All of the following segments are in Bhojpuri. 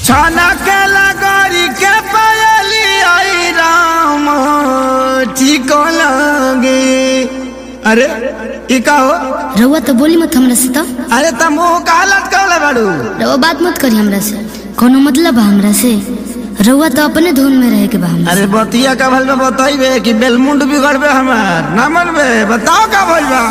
छाना के लगोरी के पायली आई राम ठीक लगे अरे ई का हो रउआ तो बोली मत हमरा से तो अरे तुम मुंह का हालत कहले बाड़ू रउआ बात मत करी हमरा से कोनो मतलब बा हमरा से रउआ तो अपने धुन में रहे के बा हमरा अरे बतिया का भल में बताइबे कि बेलमुंड बिगड़बे हमार ना मनबे बताओ का भइल बा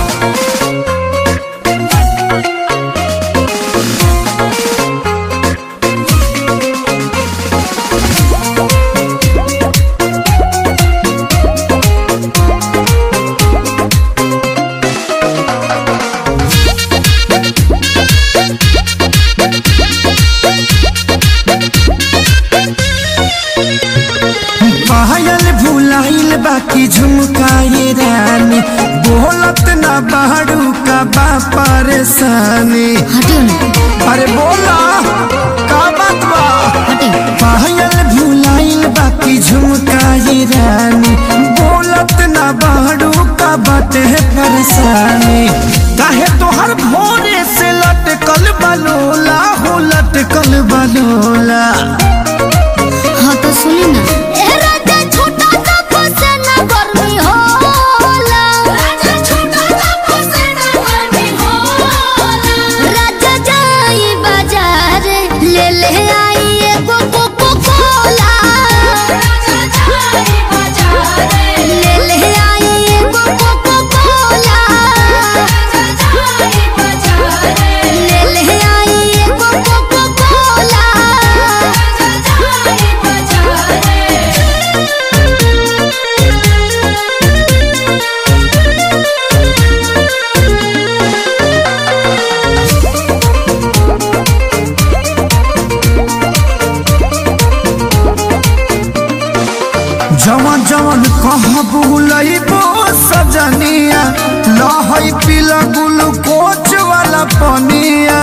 पायल भुलाइल बाकी झुमकाए रानी बोलत ना बाड़ू का बा परेशानी हटियो ना अरे बोला का बात बा हटियो पायल भुलाइल बाकी झुमकाए रानी बोलत ना बाड़ू का बाटे परेशानी काहे तोहर भोरे से लटकल बलोला हो लटकल बलोला हाँ तो सुनी ना जवन जवन कहाँ बुलइबो सजनिया लहई पीला ग्लूकोच वाला पनिया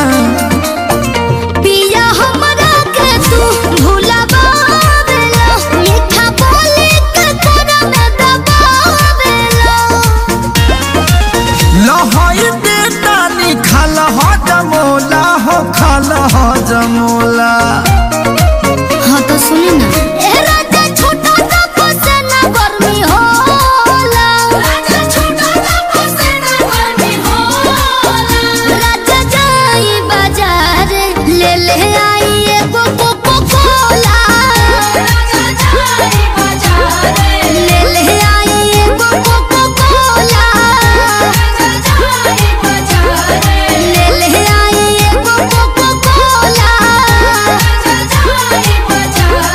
पिया हमरा के तू भुलावेला मीठा बोली के तोरा में दबावेला लहई बेटा निखाल हो जमोला हो खाल हो जमोला हाँ तो सुनी ना ए राजा छोटा सा फसेना गर्मी होला राजा छोटा सा फसेना गर्मी होला राजा जाई बाजार ले ले आई एगो कोको कोला राजा जाई बाजार ले ले आई एगो कोको कोला राजा जाई बाजार ले ले आई एगो कोको कोला राजा जाई बाजार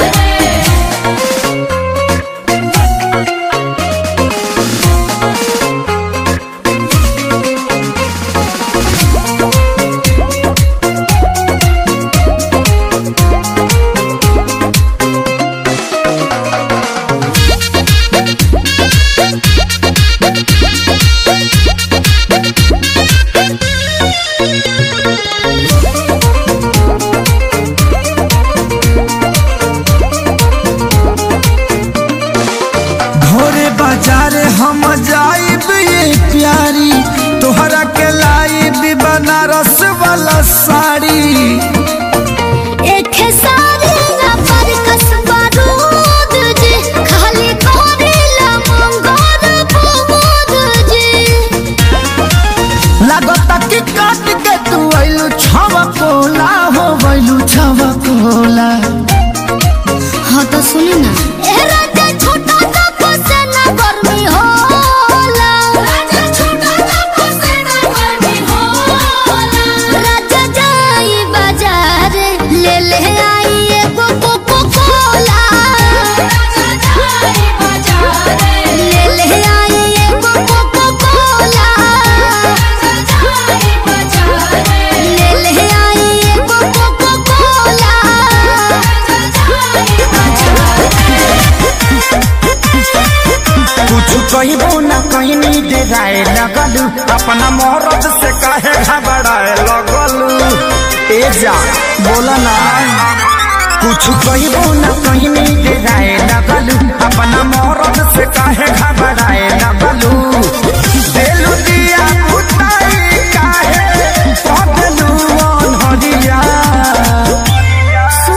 भोरे बाजार हम जाइब ये प्यारी तोहरा के लाइब बनारस वाला साड़ी एक सारी ना पर कसबा रूद जी खाली करेला मंगोर बुबूद जी लागता कि काट के तू आइलू छवा कोला हो गइलू छवा कोला हाँ तो सुनी ना ए राजा छोटा सा फसेना गर्मी होला राजा छोटा सा फसेना गर्मी होला राजा जाई बाजार ले ले आई एगो कोको कोला राजा जाई बाजार ले ले आई एगो कोको कोला राजा जाई बाजार ले ले आई एगो कोको कोला राजा जाई बाजार कुछ कहिबो ना कहनी डेराए लगलू अपना मरद से काहे घबराए लगलू ए जा बोला ना कुछ कहिबो ना कहनी डेराए लगलू अपना मरद से काहे घबराए लगलू देलू दिया पुताई काहे पगलू अनहरिया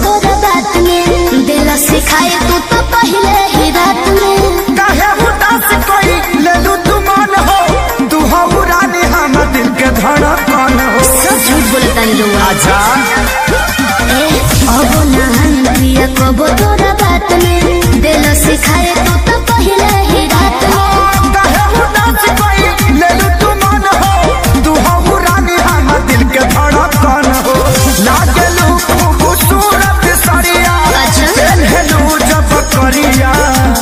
तोरा बात में दिल सिखाए तू तो पहले ही रात में काहे उदास कोई ले लू तू मन हो तू हो रानी हम दिल के धड़कन हो सब झूठ बोलता नहीं रहुआ आजा ए अब नहन पिया कबो तोरा बात में दिल सिखाए तू तो पहले ही रात में काहे उदास कोई ले लू तू मन हो तू हो रानी हम दिल के धड़कन हो लागलू खूबसूरत सरिया अच्छा। चलू जब करिया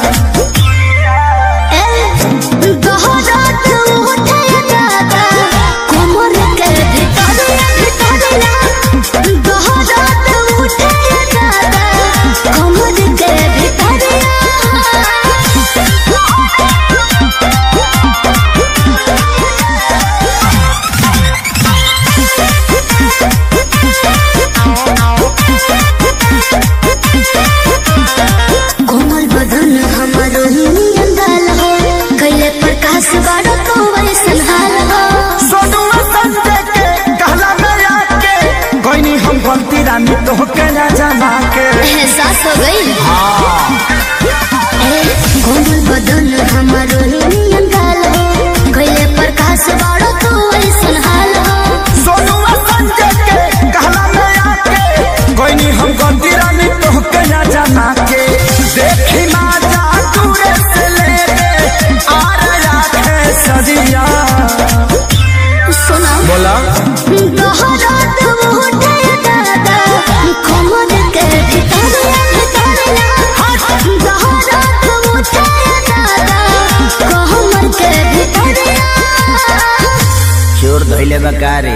ए गहरात उठे दादा कमर के भितरिया भितरिया गहरात उठे दादा कमर के भितरिया कोमल बदन हमारो नियन गाल हो कैले प्रकाश बाड़ो तो वैसन हाल हो सोनुआ संजय के कहला में आके कोई हम गलती रानी तो के ना जमा के एहसास हो गई ए कोमल बदन हमारो नियन गाल हो कैले प्रकाश बाड़ो तो वैसन हाल हो सोनुआ संजय के कहला में आके कोई हम गलती रानी तो के ना जमा के देखी ना जा दूरे से ले ले आ रहा है सदिया सुना बोला गहरात उठे दादा कमर के भितरिया भितरिया गहरात उठे दादा कमर के भितरिया चोर धैले बकारे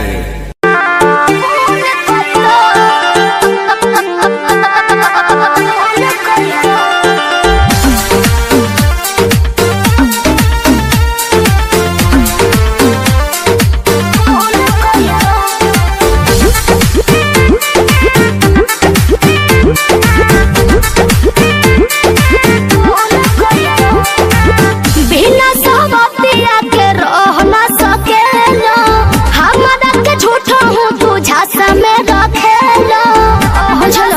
बिना सहमतिया के रह ना सकेला हमरा के झूठा हूँ तू झांसा में रखेला चलो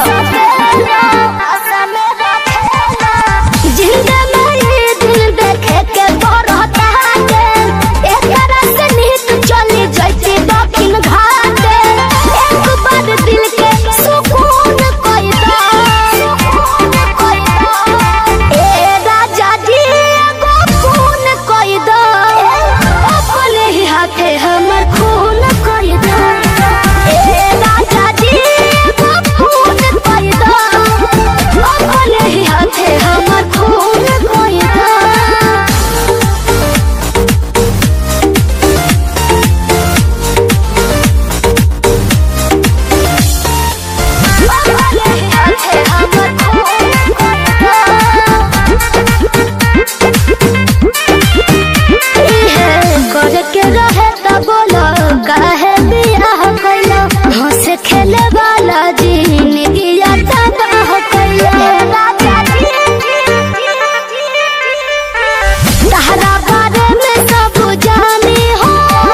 जिंदा में ये दिल देखे के बरहता के एकरा से नीत चली जैती दक्षिण घाट एक बार दिल के सुकून कोई दा सुकून कोई दा ए राजा जी एगो खून कोई दा अपने ही हाथे हमर खून कोई दा ए राजा जी एगो खून कोई दा अपने ही हाथे हमर खून कोई दा खेले वाला जिंदगी तबाह तहरा बारे में सब जानी हो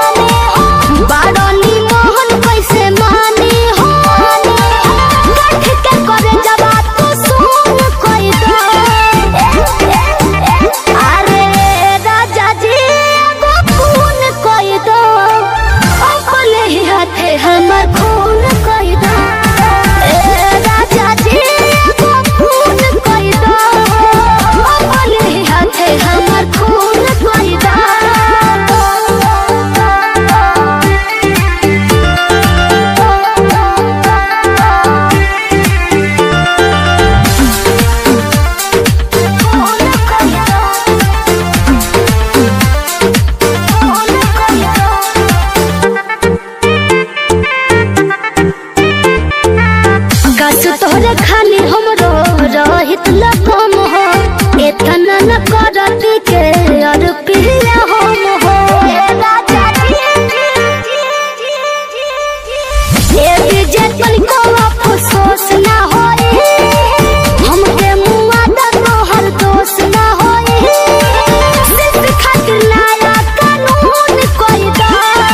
बारनी मोहन कैसे मानी हो गठ के करे जवाब तो सुन कोई दो अरे राजा जी एगो खून कोई दो अपने ही हाथे हमर खून कोई दो ए राजा जी एगो खून कोई दो अपने ही हाथे हमर खून कोई दो कस तोहरे खाली हमरो रहित लकम हो एतना न करत के और पिया हम हो ए विजय तन को अफसोस ना होए हमके मुआ दा तोहर दोष ना होए सिर्फ खातिर नया कानून कोई दा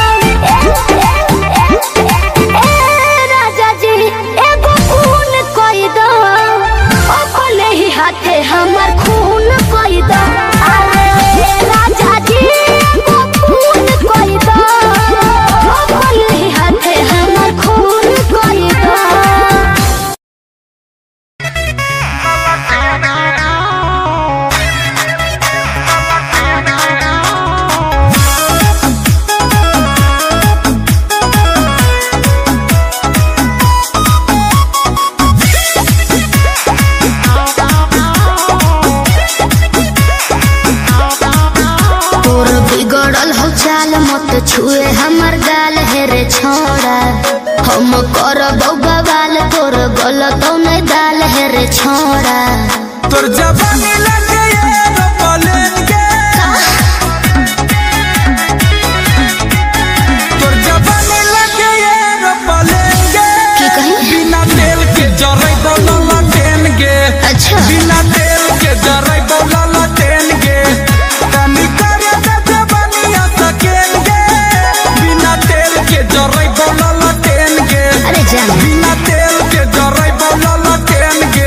ए राजा जी एगो खून कोई कौन दाल है रे छोड़ा तोर जवानी लगे एरोप्लेन के तोर जवानी लगे एरोप्लेन के की कही? बिना तेल के जरै बोलला ट्रेन के अच्छा बिना तेल के जरै बोलला ट्रेन के कमी करे त जवानी सकेन के बिना तेल के जरै बोलला ट्रेन के अरे जान बिना तेल के जरै बोलला ट्रेन के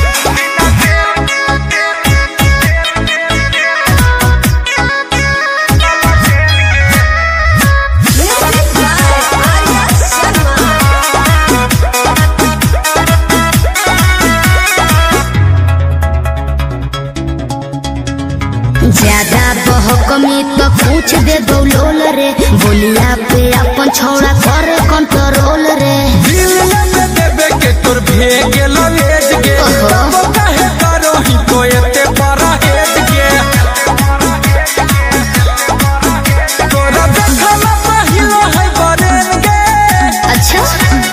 ज्यादा बहकमी तो पूछ दे दौलोल रे बोलिया पे अपन छौड़ा करे कंट्रोल रे दिल में देबे के तोर भेग ललेज गे ओहो। तब काहे करो ही तो एते बड़ा हेज गे तोरा देखला पहिलो है बरेन गे अच्छा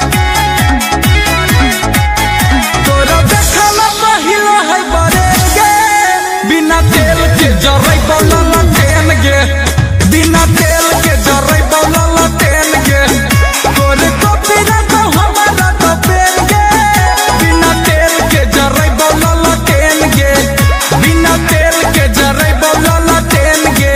तोरा देखला पहिलो है बरेन गे बिना तेल के जरै बोलला ट्रेन गे बिना तेल के जरै बोलला ट्रेन गे तोरे कॉपी ना तो हमारा तो पेन गे बिना तेल के जरै बोलला ट्रेन गे बिना तेल के जरै बोलला ट्रेन गे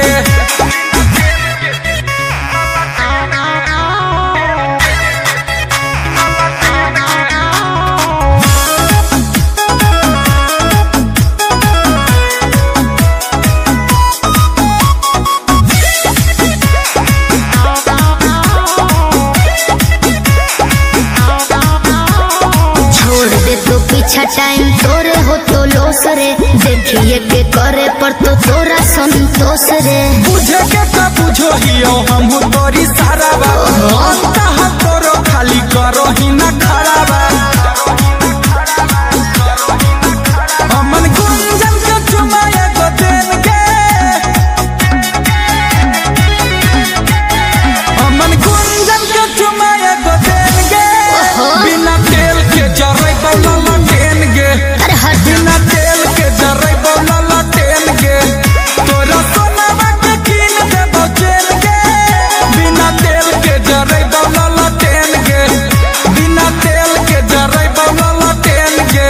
छोड़ दे तो पीछा टाइम तोरे हो तो लोस रे देखिए के करे पर तो तोरा संतोष रे बुझे के का बुझो हियो हम तोरी सारा बा अंता हम तोरो खाली करो ही ना खड़ा बा हमन गुंजन के चुमाए गो देन के हमन गुंजन के चुमाए गो देन के ओहो। बिना तेल के जरै बोलला देन गे अरे हट बिना तेल के जरै बोलला ट्रेन के तोरा सोनावा के कीन देबो चेन के बिना तेल के जरै बोलला ट्रेन के बिना तेल के जरै बोलला ट्रेन के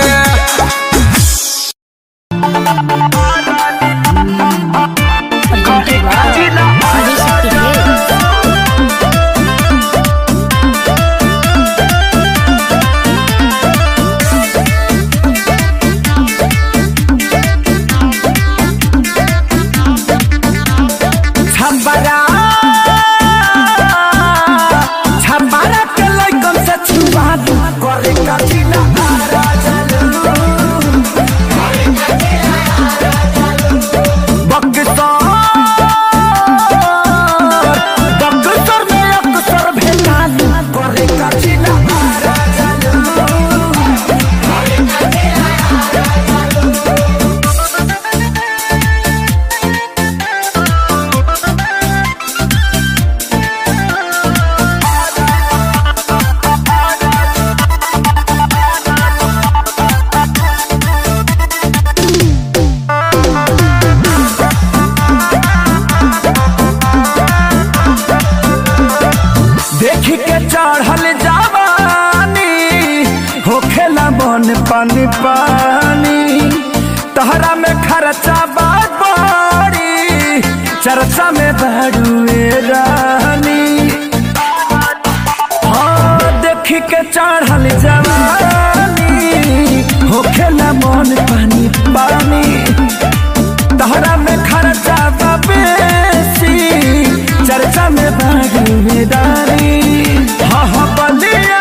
छबरा छबरा के लइकन से छुआ दू करे कचिला बक्सर बक्सर में अक्सर भेटा दू करे कचिला देख के चढ़ल जवानी होखेला मन पानी पानी तहरा में खर्चा बात बड़ी चर्चा में बड़ुए रानी हाँ देख के चढ़ल जवानी होखेला मन पानी पानी तहरा में खर्चा बा बेसी चर्चा में भागीदारी हाँ हाँ बलिया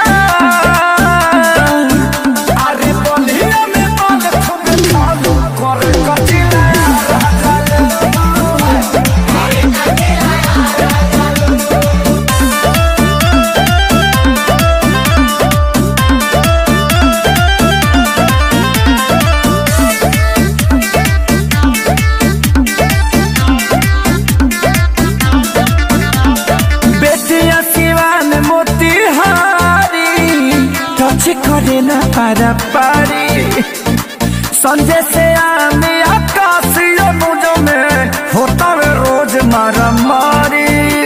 अरे बलिया में बाल खूब खालू करे कचिला बारी संजय से आने आकाश अनुज में होता है रोज मारा मारी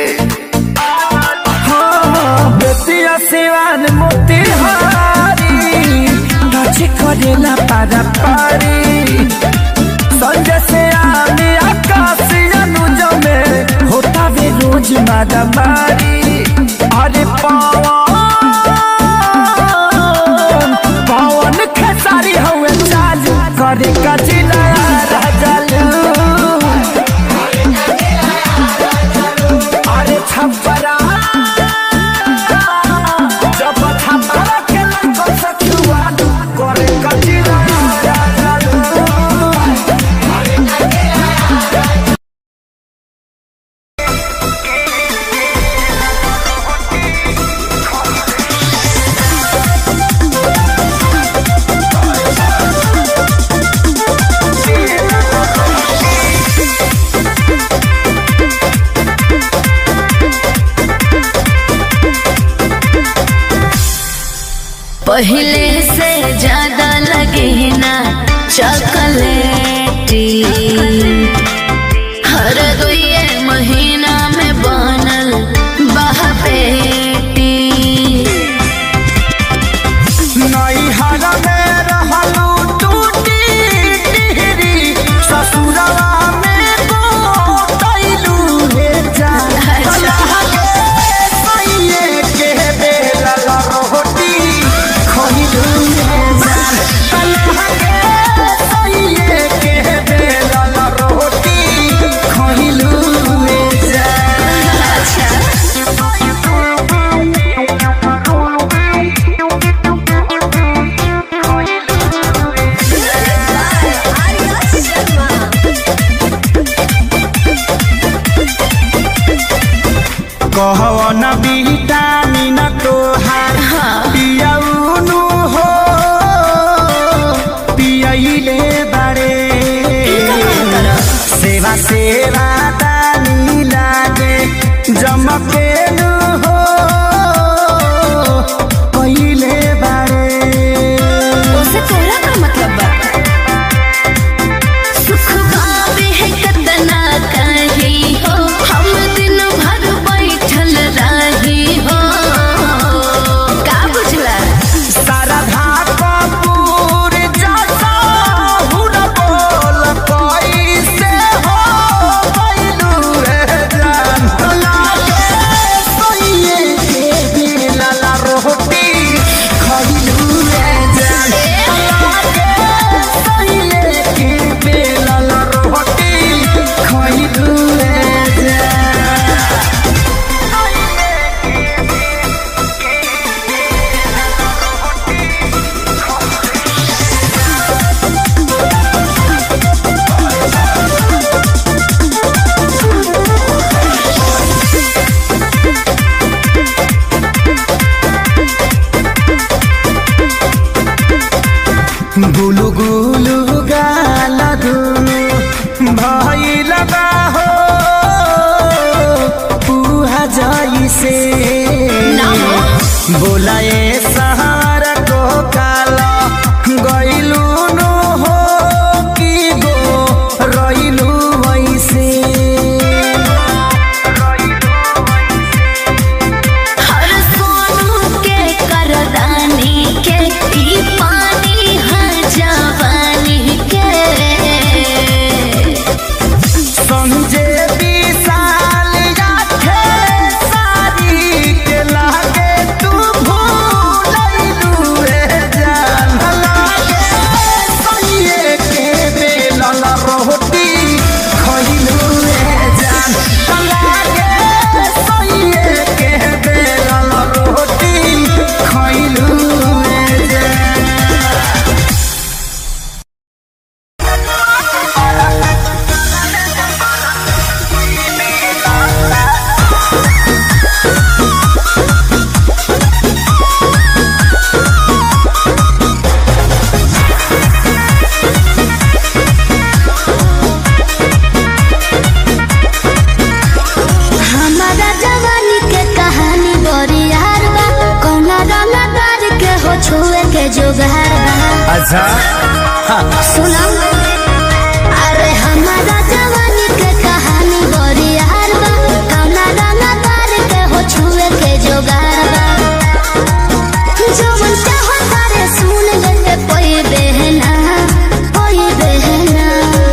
हाँ, बेतिया सिवान मोतिहारी टच करेला पारा पारी संजय से आने आकाश अनुज में होता है रोज मारा मारी अरे पवन पवन खेसारी हवे चालू करे कचिला राजलू अरे छपरा जब छपरा के लंको सखुआ करे कचिला राजलू पहले से ज्यादा लगे ना चॉकलेटी हर दुए महीना में बनल बहपेटी नैहरा में रहलू टूटी टिहरी ससुरवा में गोतैलू हे जान अच्छा। सैये के बेलल रोटी खइलू हे जान सैये के बेलल रोटी खइलू हे जान कहवन विटामिन तोहार पियौनु हो पियैले बारे सेवा सेवा दानी लागे जमकेनु हो कहिले बारे उसे तोरा का मतलब बा सुख पावे है कतना कही हो हम दिन भर बैठल रही हो का बुझला शारदा कपूर जैसा हुन बोल कैसे हो गइलू रे जान लागे सोइए के बेलल रोटी खइलू रे जान लागे सोइए के बेलल रोटी खइलू रे जान गुलु गुलु गाल दुनु भइल बा हो पुहा जइसे ना हो। बोलाए सहार को काला गइलु नु हो कि गो रइलु वैसे हर सोनू के करदानी के ई पानी है जवानी के संजय विशाल याथे सारी के लागे तू भूलैलू अच्छा सुना अरे हमारा जवानी के कहानी बड़ी यार बा कौना रंगा तार के हो छुए के जोगार बा जो मन चाहो तारे सुन ले कोई बहना कोई बहना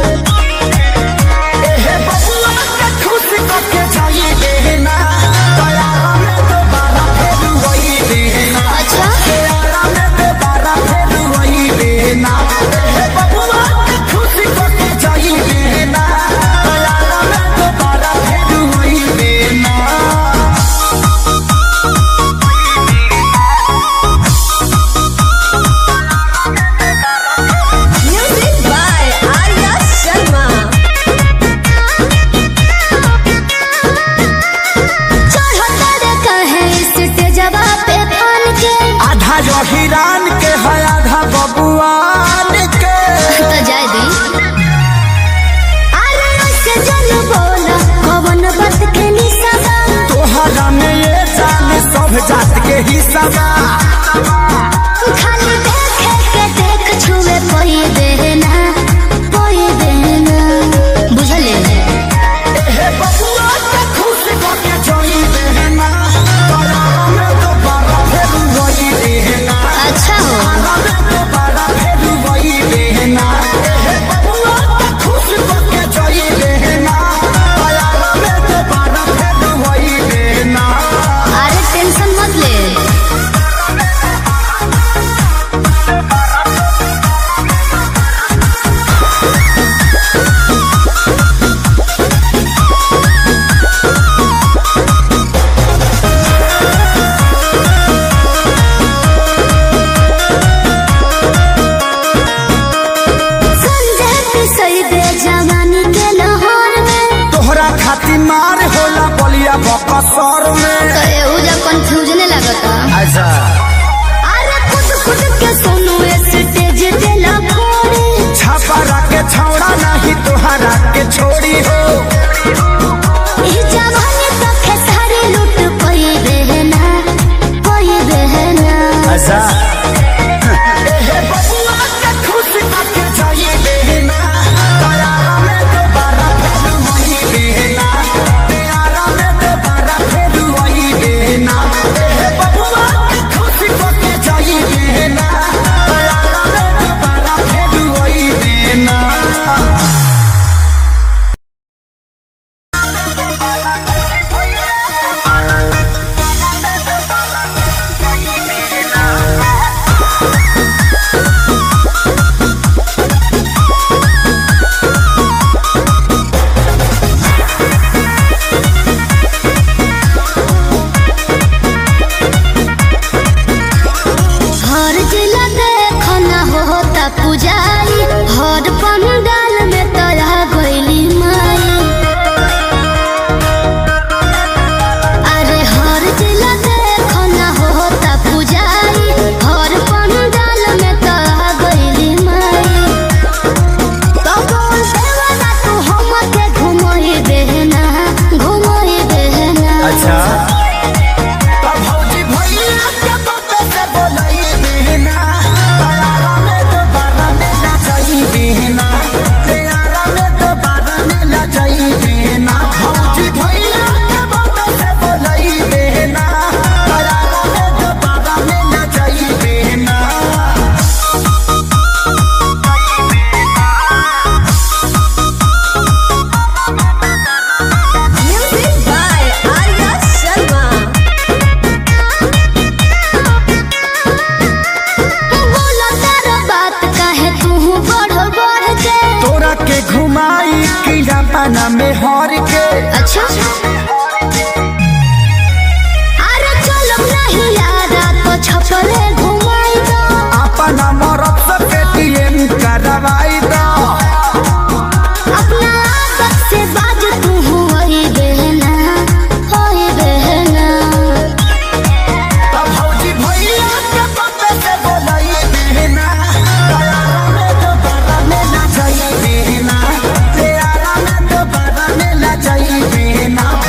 एहे बबुआ के खुश करके जाई देना दया में दोबारा फिर वही देना अच्छा दया में दोबारा फिर वही देना एहे बबुआ के खुश करके जाई देना दया में दोबारा फिर वही देना Music by Arya Sharma. चढ़ो तारे कहे स्टेजवा पे फान के आधा जो हिरान के है आधा बबुआन के तो जाए दी अरे ऐसे जन बोला कवन बात के निशाना तोहरा में ये जान सब जात के हिस्सा बा खाली देखे के देख छुए कोई देना कोई देना बुझले एहे बबुआ के खुश करके जाई देना दया में दोबारा फिर वही देना अच्छा हो दया में दोबारा फिर वही देना एहे बबुआ के खुश करके जाई देना दया में दोबारा फिर वही देना अरे टेंशन मत ले संजय पिसई दे जवानी के लाहौर में तोहरा खातिर मार होला बलिया बकसर में तो एहू जा कंफ्यूजन लगता अच्छा अरे खुद खुद के सुनो स्टेज पे लखोरे छापा के छौड़ा नहीं तोहरा के छोड़ी हो ई जवानी तो खेसारी लूट कोई बहना कोई बहना अच्छा एहे बबुआ के खुश करके जाइए देना दयारा में दोबारा फिर वही देना दयारा में दोबारा फिर वही देना एहे बबुआ के खुश करके जाइए देना दयारा में दोबारा फिर वही देना हर जिला देखो ना होता पुजारी हर पंडाल में तया गईली माई अरे हर जिला देखो ना होता पुजारी हर पंडाल में तया गईली माई तो बोल देवाना तू हमके घुमोई देना घुमोई देना अच्छा तब भौजी भैया के बात से बोलई बिना दयारा में दोबारा मिला जाई बिना दयारा में दोबारा मिला जाई बिना भौजी भैया के बात से बोलई बिना दयारा में दोबारा मिला जाई बिना Music by Arya Sharma. बोला तारा बात काहे तू बढ़ बढ़ के तोरा के घुमाई कीड़ा पाना में हर के अच्छा अरे चलो नहीं यारा तो छपले घुमाई दो अपना मरद से पेटीएम करवाई दो अपना आदत से बाज तू वही बहना वही बहना तब भौजी भैया के बात से बोलई बिना दयारा में दोबारा मिला जाई बिना दयारा में दोबारा मिला जाई बिना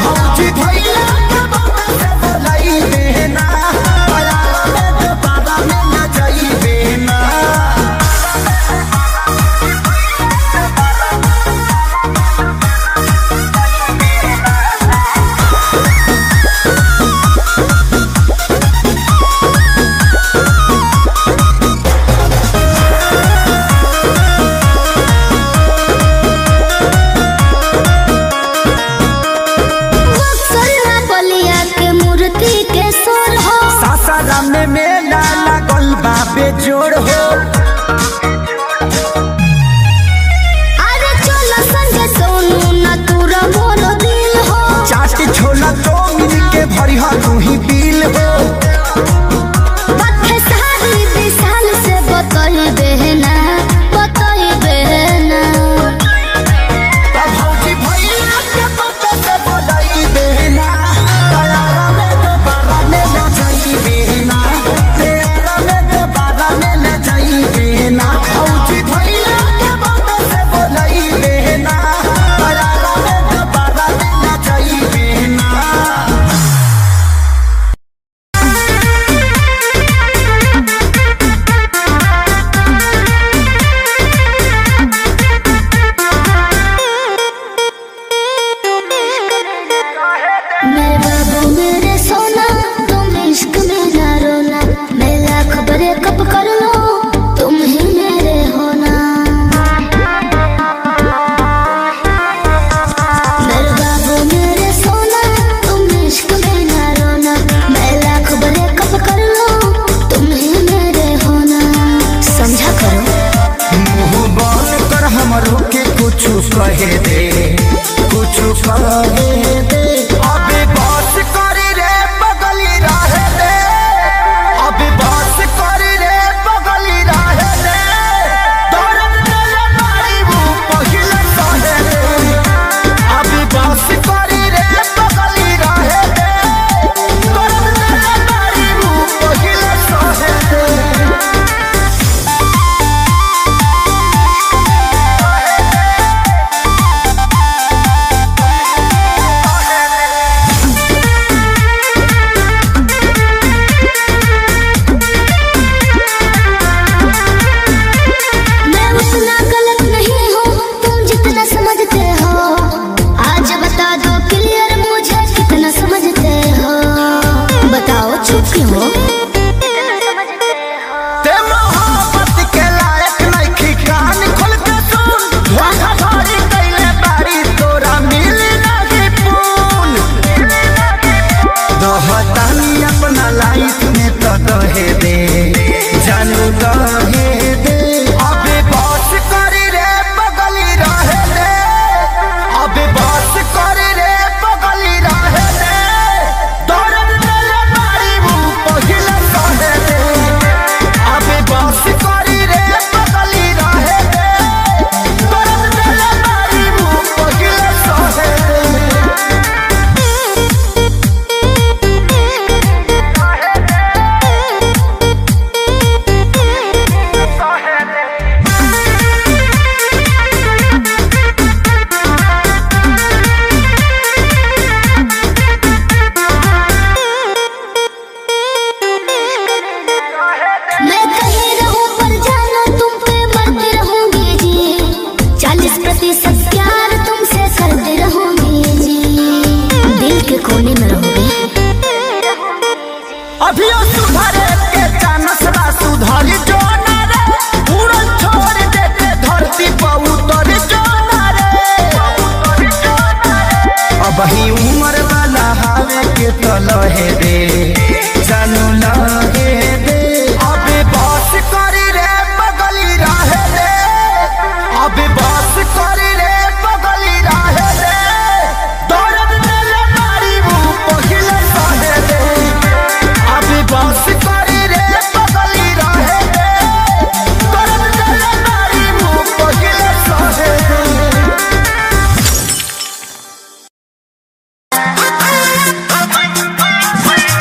के कुछ कहे दे कुछ कहे दे अभी बस करी रे बगली रहे दे अभी बस करी रे बगली रहे दे दर्द दिल मारी वो पहिले सहे दे अभी बस करी रे बगली रहे दे दर्द दिल मारी वो पहिले सहे दे मैं उतना गलत नहीं हूँ तुम जितना समझते हो आज बता दो क्लियर मुझे कितना समझते हो बताओ चुप क्यों हो ते मोहब्बत के लायक नइखी कान खोल के सुन धोखा धड़ी कइले बारी तोरा मिली नाही पून दहतानी अपना लाइफ में तो दहे दे जानू दहे दे अबे बस करी रे बगली रहे दे अबे बस करी रे बगली रहे दे दर्द दिल मारी वो पहिले सहे दे अबे बस करी रे बगली रहे दे दर्द दिल मारी वो पहिले सहे दे मैं कहीं रहूं पर जानो तुम पे मरती रहूंगी जी चालीस प्रतिशत प्यार तुमसे करती रहूंगी जी दिल के कोने में रहूंगी अभियो सुधरे के चानस बा सुधरी जो ना रे उड़न छोड़ देते धरती पर उतर जो ना रे अब ही उम्र वाला हावे के तो लहे दे जानू लहे दे अबे बस करी रे बगली रहे दे अबे बस करी रे बगली रहे दे दर्द दिल मारी वो पहिले सहे दे अभी बस करी रे बगली रहे दे दर्द दिल मारी वो पहिले सहे दे मैं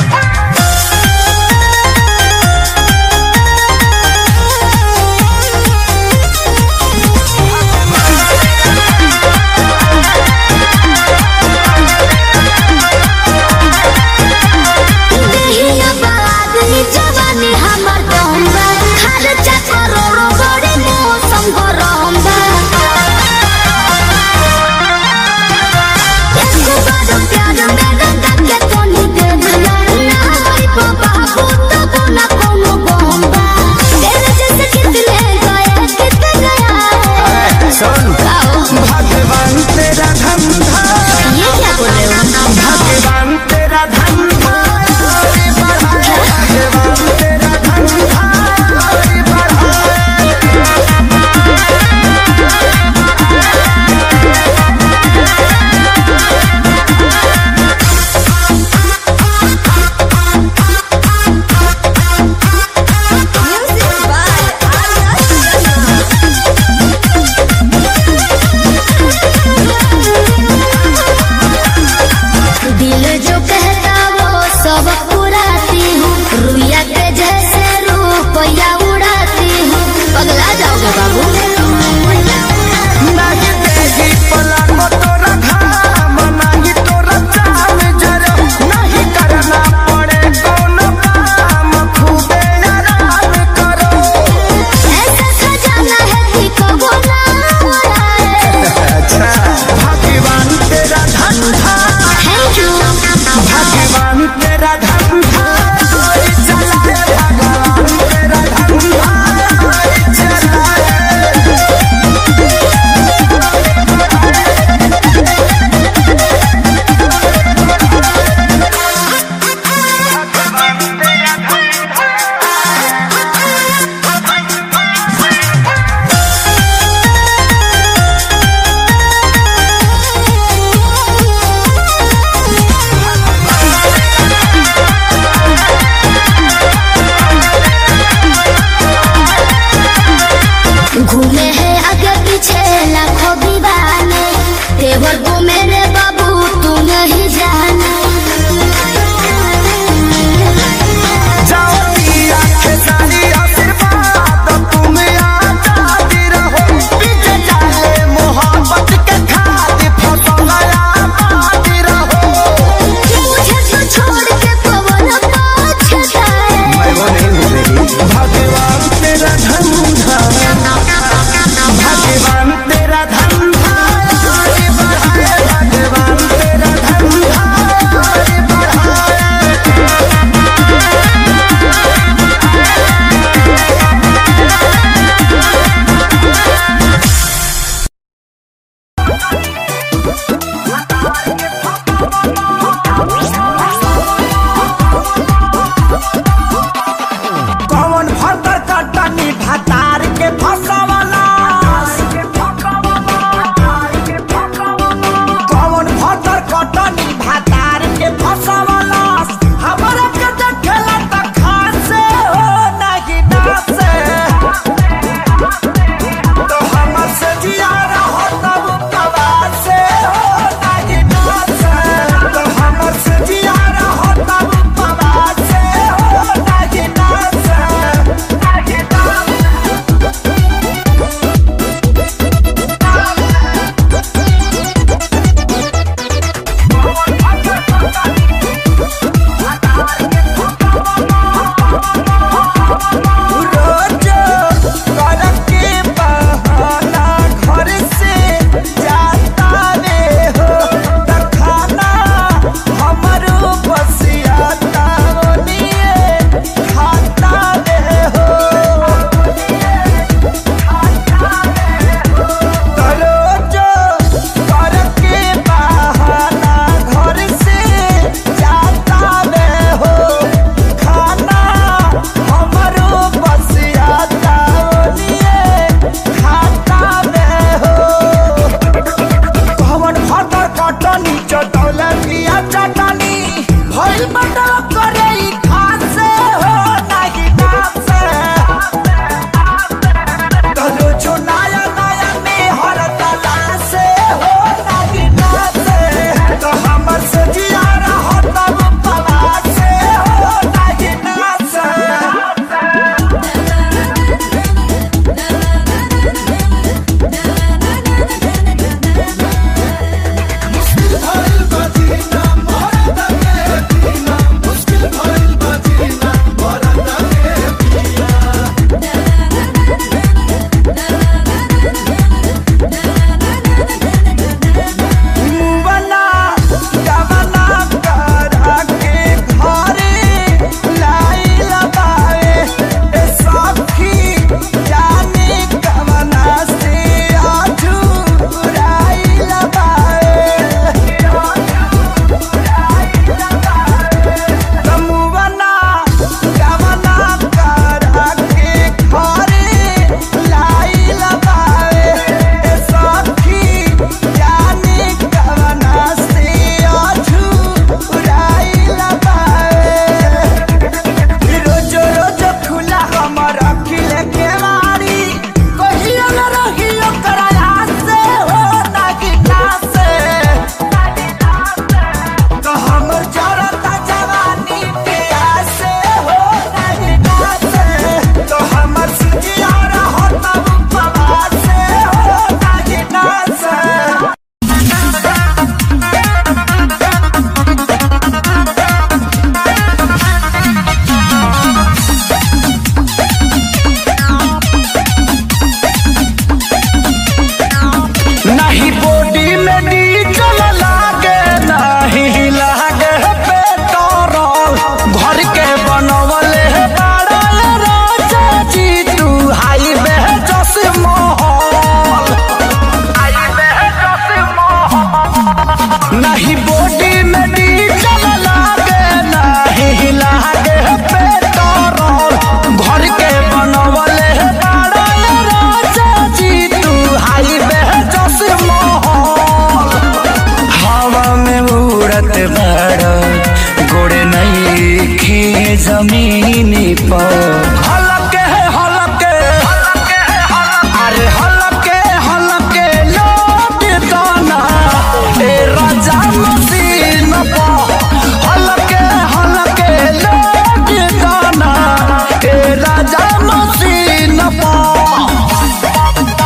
नहीं बॉडी में डीजल लागे नहीं लागे पेट्रोल घर के बनवले बड़ा राजा जी तू हाईवे जस महल हवा में उड़त बड़ गोड़े नहीं खे जमीनी पर हलके हलके अरे हलके हलके लौट दाना ए राजा मसीन पर हलके हलके लौट दाना ए राजा मसीन पर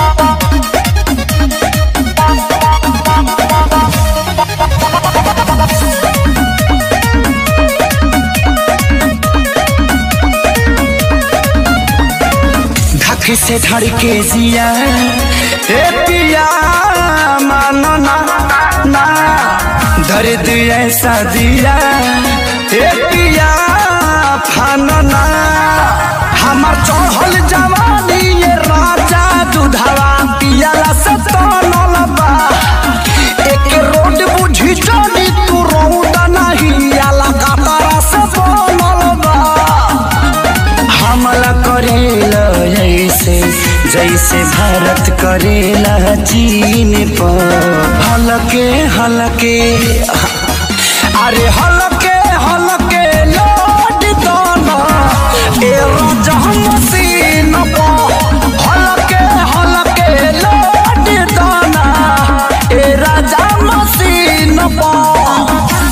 धक से धड़ के जिया ए पिया मानो ना ना दर्द ऐसा दिया ए पिया फानो ना हमार चढ़ल जवानी ये राजा दुधावा पियाला से तनल बा एक रोड बुझी चली तू रौदा नहीं आला कातारा से बनल बा हमला करेला ऐसे जैसे भारत करेला चीन पर हलके हलके अरे हलके हलके लौट दाना ए राजा मसीन पर हलके हलके लौट दाना ए राजा मसीन पर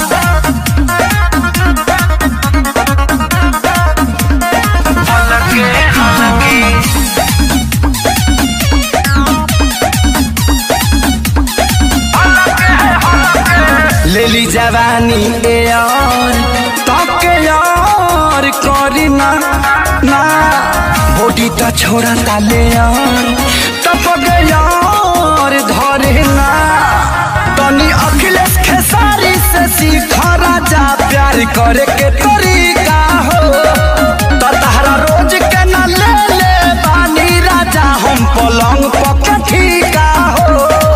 लेली जवानी ए यार तके यार करी ना ना बॉडी तो छोड़ा ताले यार तपक यार धरे ना तनी अखिलेश खेसारी से सीखा राजा प्यार करे के तरीका हो तो तहरा रोज के ना ले ले बानी राजा हम पलंग पक ठीका हो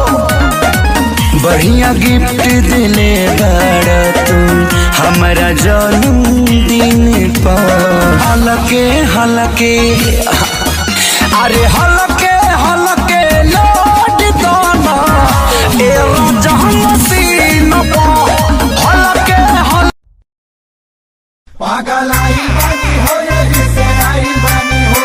बढ़िया गिफ्ट दिले बड़ा तू हमारा जन्मदिन पर हलके हलके अरे हलके हलके लौट दाना ए राजा मसीन पर हलके हल पागल आई बानी हो ये जिसे आई बानी हो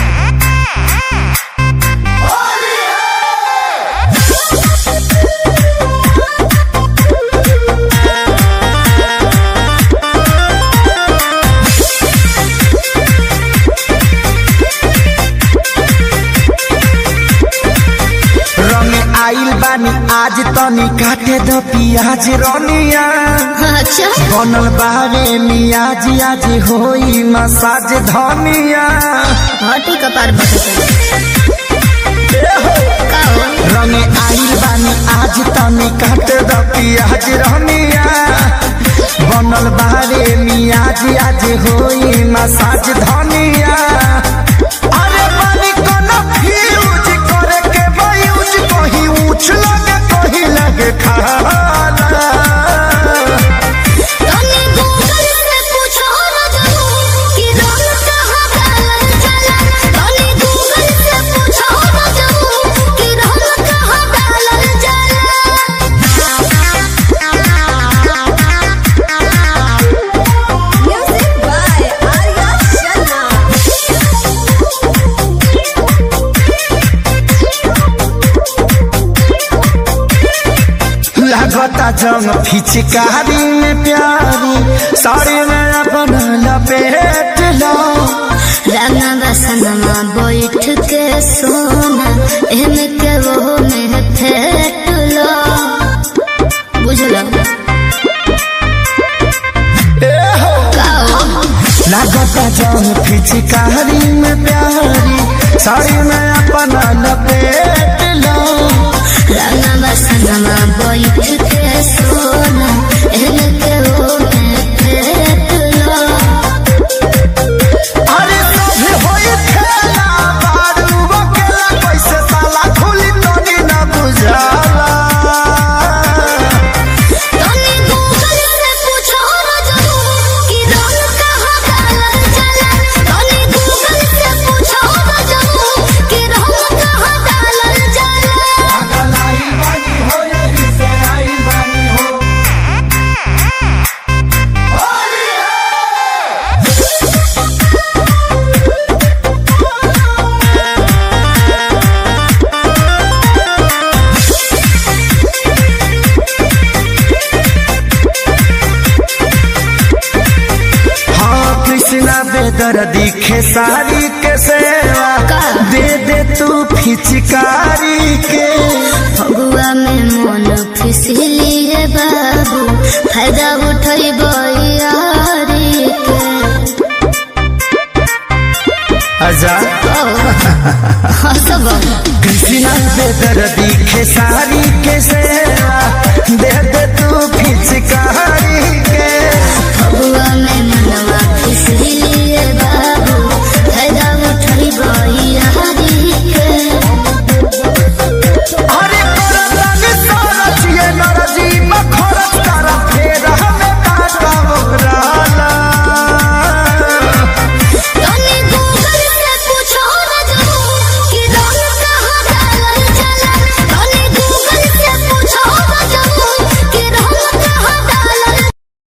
रंग आइल बानी आज तनी काटे द पियाज रनिया अच्छा बनल बारे मियाज आज होई मसाज धनिया हटी कपार रंग आइल बानी आज तनी काट द पियाज रनिया बनल बारे मियाज आज होई मसाज धनिया अरे पानी कोनो फ्यूज करे के बायूज कहीं ऊंच लगे कहीं लगे खाला तने गूगल से पूछो न जानू कि रंग कहाँ डालल जाला तने गूगल से पूछो न जानू कि रंग कहाँ डालल जाला म्यूजिक बाय आर्या लागता जंग फिचकारी में प्यारी साड़ी में अपन लपेट लो रंगा बसनमा बैठ के सोना एमे के वो में फेट लो बुझलो लागता जंग फिचकारी में प्यारी साड़ी में अपन लपेट लो रंगा बसनमा बैठ के सोना एमे के वो में फेट लो अरे सभी होई खेला बारू अकेला कैसे साला खुली तोनी न बुझाला बेदर्दी खेसारी के सेवा का? दे दे तू फिचकारी के फगुआ में मन फिसली है बाबू फायदा उठई यारी के आजा हंसब कृष्णा बेदर्दी खेसारी के सेवा दे दे तू फिचकारी के फगुआ में मनवा फिसली है बाबू फायदा उठई यारी के अरे करतानी सरच ये नरजी मखरच तारा फेर हमें काटा मोहराला तनी गूगल से पूछो न जाओ कि रंग कहाँ डालल जाला तनी गूगल से पूछो न जाओ कि रंग कहाँ डालल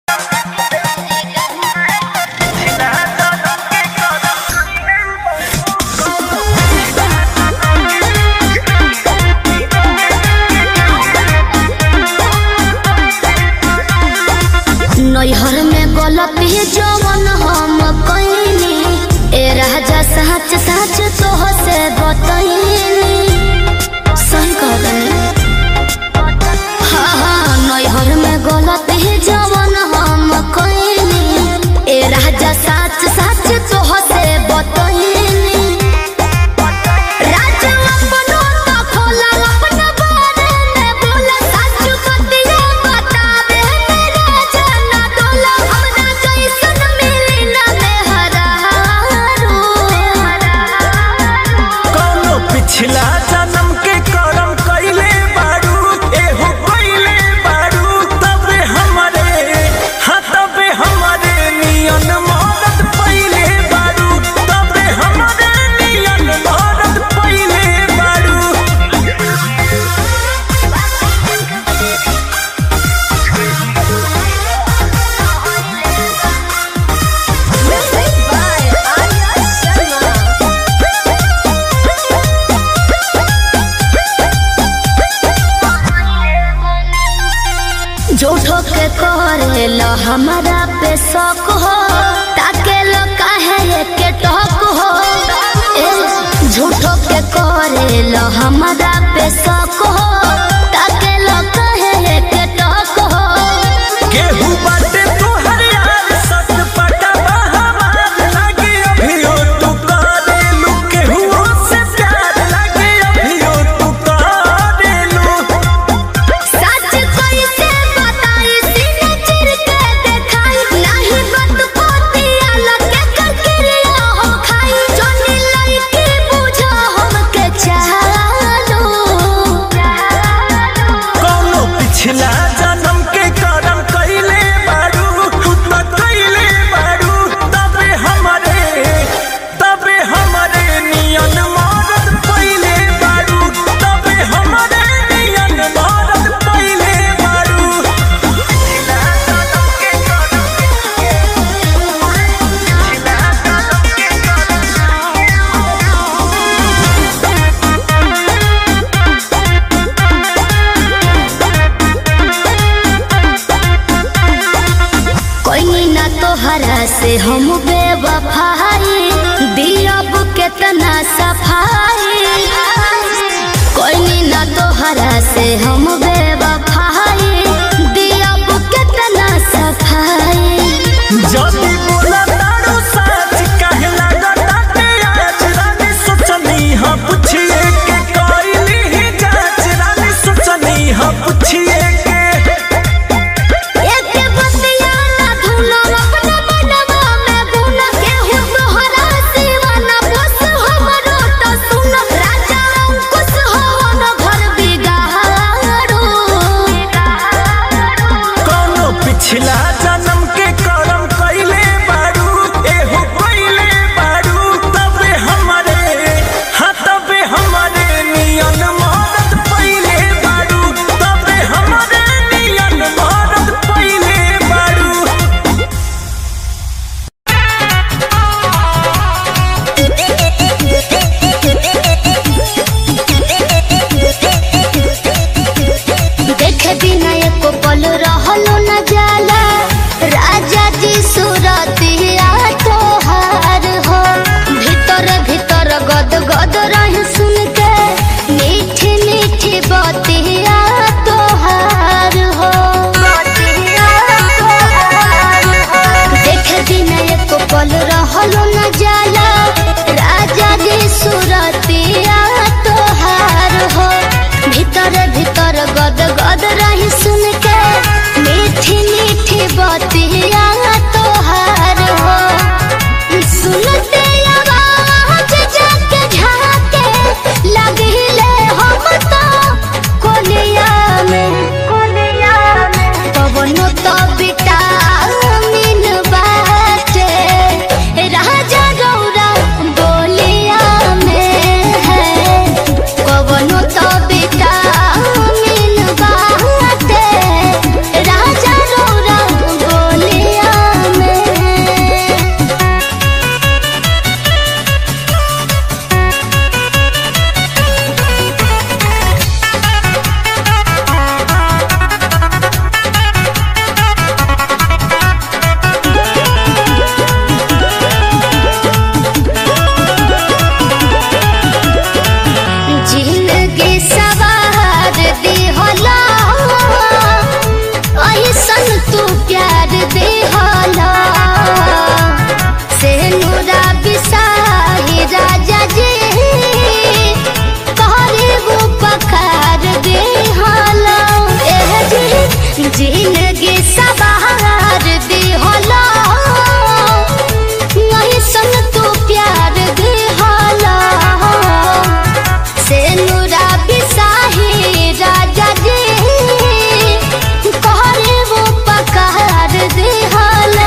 नैहर में गलती जवन हम कइनी ए राजा सच सच तोह से बतइनी सही कहतनी हाँ हाँ नैहर में गलती जवन हम कइनी ए राजा सच सच तोह से बतइनी राजा अपनो तो खोला अपना बारे में बोला सच बतिया बतावे मेरा जाना दोला हमरा जैसन मिली ना मेहरारू कौनो पिछला जन्म के करम कइले बारू एहो कइले बारू तबे हमरे हाँ तबे हमरे नियन मदद पइले बारू तबे हमरे नियन मदद पइले बारू झूठो के करे लो हमारा पे शौक हो ताके लो काहे के टोक हो ए झूठो के करे लो हमारा पे शौक हो ताके लो काहे के टोक हो केहू बाटे तोहर यार सच पटवा हमार लागे अभियो तू करेलू केहू से प्यार लागे अभियो तू करेलू सच कैसे बताई सीने चिर के देखाई नहीं बत पोती अलग के करकिरिया हो खाई जोनी लड़की बुझो हम के चालो जिंदगी सवार दिहला ऐसन तू प्यार दिहला से नूरा बिसाही राजा जी कहरे वो पखार दिहला एह जी जिंदगी सवार दिहला ऐसन तू प्यार दिहला से नूरा बिसाही राजा जी कहरे वो पकार दिहला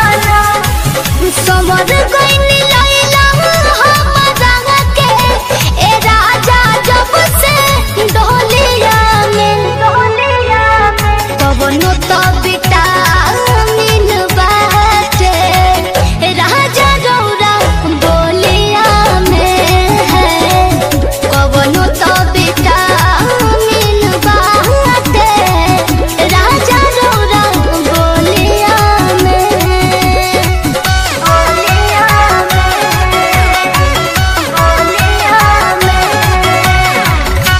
समर गइनी लैला हमरा के ए राजा जब से डोलिया में डोलिया में कवनो तो विटामिन बाटे राजा रौरा बोलिया में है कवनो तो विटामिन बाटे राजा रौरा बोलिया में बोलिया में बोलिया में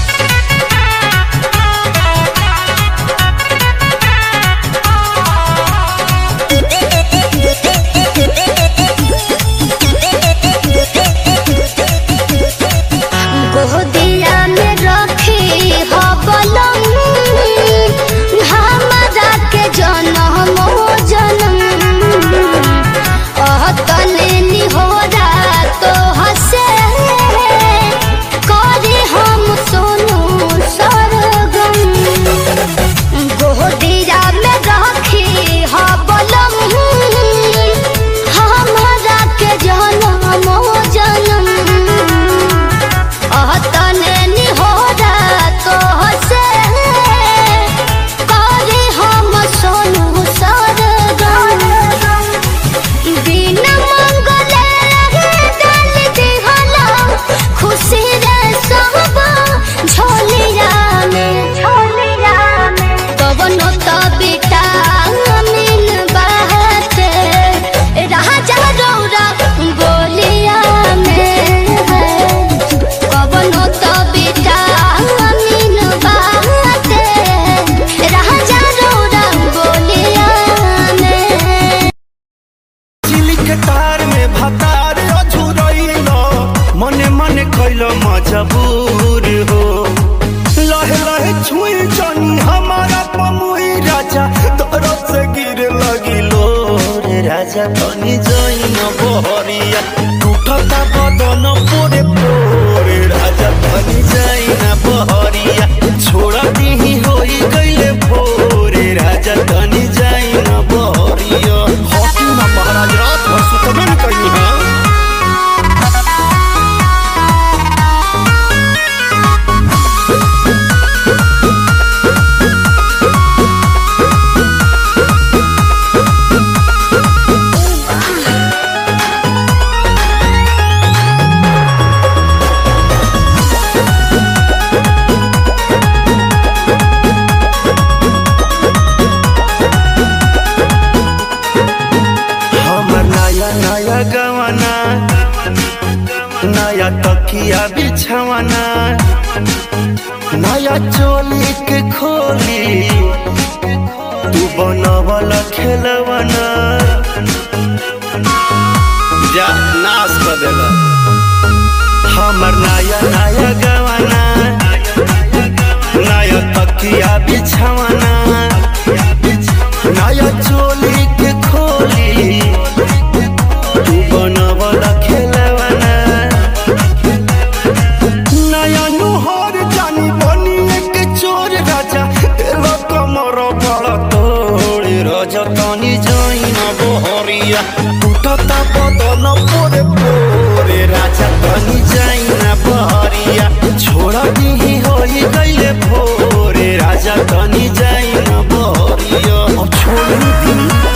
गोदिया में रखी हो बलम हमरा के जनम जनम अतने निहोरा तो हसे करे हम सोनू सरगम गोदिया में रखी हो बलम हमरा के जनम जनम अतने निहोरा तो हसे करे हम सोनू सरगम बिना मंगले रहे डाल दिहला खुशी रे सब झोलिया में झोलिया में कवनो तो विटामिन बाटे राजा रौरा बोलिया में है कवनो तो विटामिन बाटे राजा रौरा बोलिया में चिली के तार में भतार अझुरैल मने मने कैल मजबूर हो लहे लहे छुई जनी हमारा पमुई राजा तरफ से गिर लगिलो रे राजा तनी जइन बहरिया टूटता बदन पोरे पोरे राजा तनी जइन बहरिया छोड़ा दिही होई गइले भोरे राजा तनी जइन बहरिया हॉकी ना महाराज रात भर सुतबे न कहीं है हमर नया नया गवाना नया तकिया बिछवाना नया चोली के खोली तू बनवल खेलवाना जा नाश कर देला हमर नया नया गवाना नया तकिया बिछवाना नया चोली के खोली तू बनवल खेलवाना नया नुहर जानी बनी एक चोर राजा तेरा कमर बड़ तोड़ राजा तनी जाइन बहरिया टूटता बदन पोरे पोरे राजा तनी जाइन बहरिया छोड़ा दिही होई गइले भोरे राजा तनी जाइन बहरिया अब छोड़ दी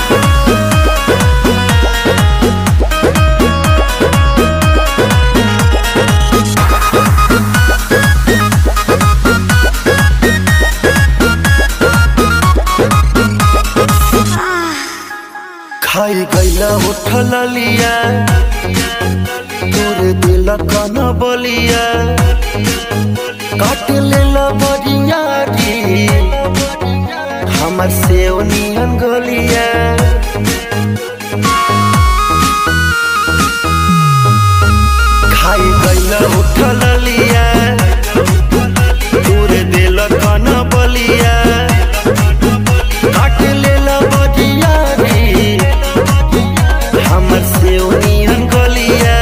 खाई गैला उठल लिया तोरे दिल कन बलिया का काट ले बरियारी हमर से नियन गलिया खाई गैल उठल लिया दूर दिल कन बलिया काट ले बरियारी हमर से नियन गलिया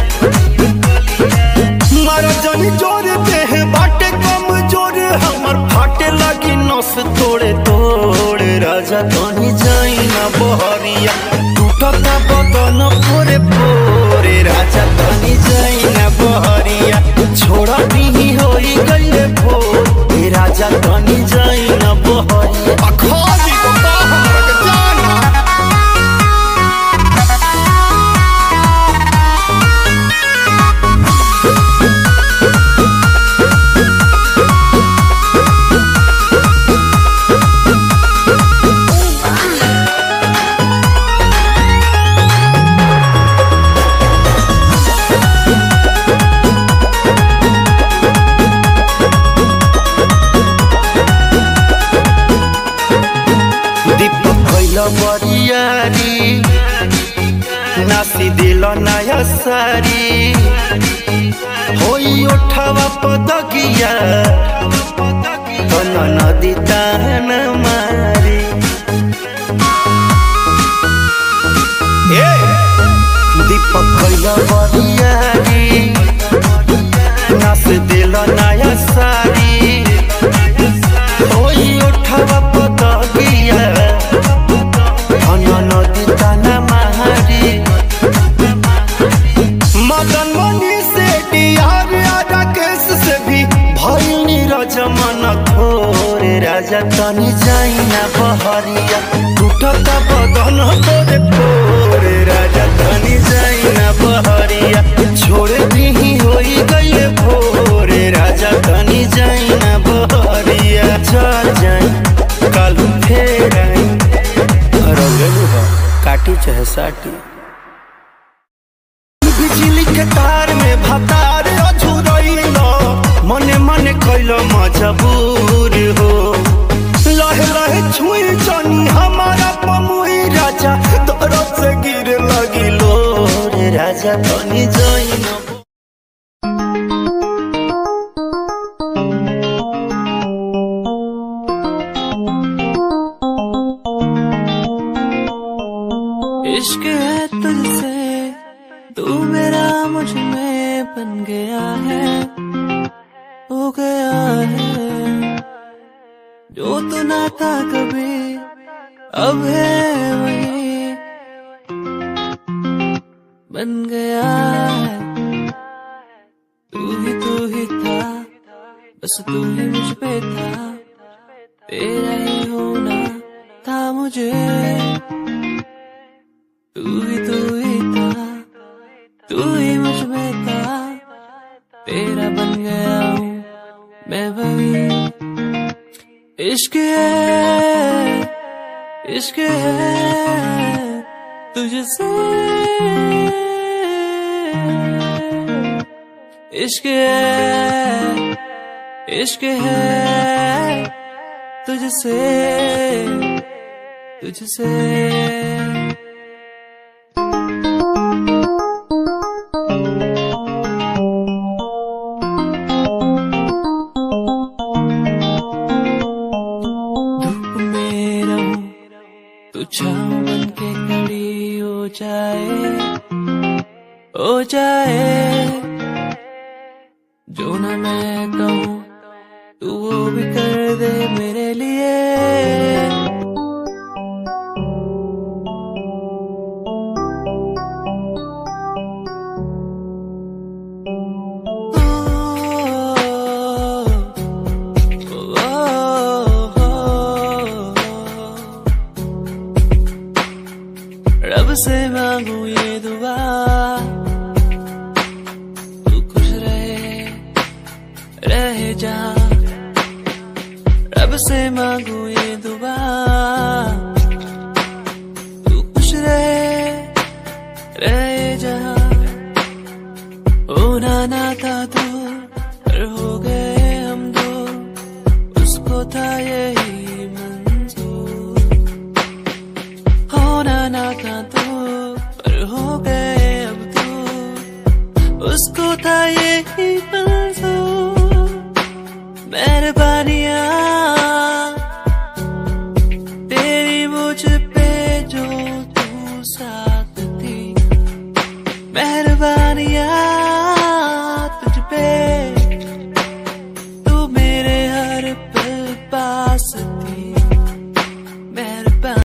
मारा जानी जोर देह बाटे कम जोर हमर फाटे लगी नस तोड़े तोड़े राजा तनी जाई ना बहरिया टूटता बदन पोरे पोरे राजा तनी जाई ना बहरिया छोड़ा भी होई गईले भोर ए राजा तनी जाई ना बहरिया अखाली को का हमरा के जाना दीपक कैल बरियारी नासी दिल नया सारी होई ओठवा पदगिया तन नदी तान मारी ए दीपक कैल बरियारी नास दिल नया सारी ওই ওঠাবা পদগিয়া ঘন নদী টানা মাহারি मदन मनी से डियार राकेश से भी भइल नीरज मन थोरे राजा तनी जाई ना बहरिया टूटता बदन तोरे पोरे राजा तनी जाई ना बहरिया छोड़ दी होई गईले भोरे राजा तनी जाई ना बहरिया चल जाई कल फेर आई रंगलू हो काटी चाहे साटी बिजली के तार में भतार अझुरैल मने मने कैल मजबूर हो लहे लहे छुई जनी हमारा पमुई राजा दरद से गिर लगिलो रे राजा तनी जइन इश्क है तुझसे तू मेरा मुझ में बन गया है हो गया है जो तू ना था कभी अब है वही बन गया है तू ही तू ही था बस तू ही मुझ पे था तेरा ही होना था मुझे तू ही तू ही था तू ही मुझ में था तेरा बन गया हूँ मैं वही इश्क है इश्क है तुझसे इश्क है इश्क है तुझसे तुझसे धूप में रहूं तू छाँव बन के खड़ी हो जाए हो जाए जो ना मैं कहूँ तू वो भी कर दे मेरे लिए रब से मांगू ये दुआ तू खुश रहे रहे जा रब से मांगू ये दुआ तू खुश रहे रहे जा ओ नाना था तू पर हो गए हम मेहरबानिया तेरी मुझ पे जो तू साथ थी मेहरबानिया तुझ पे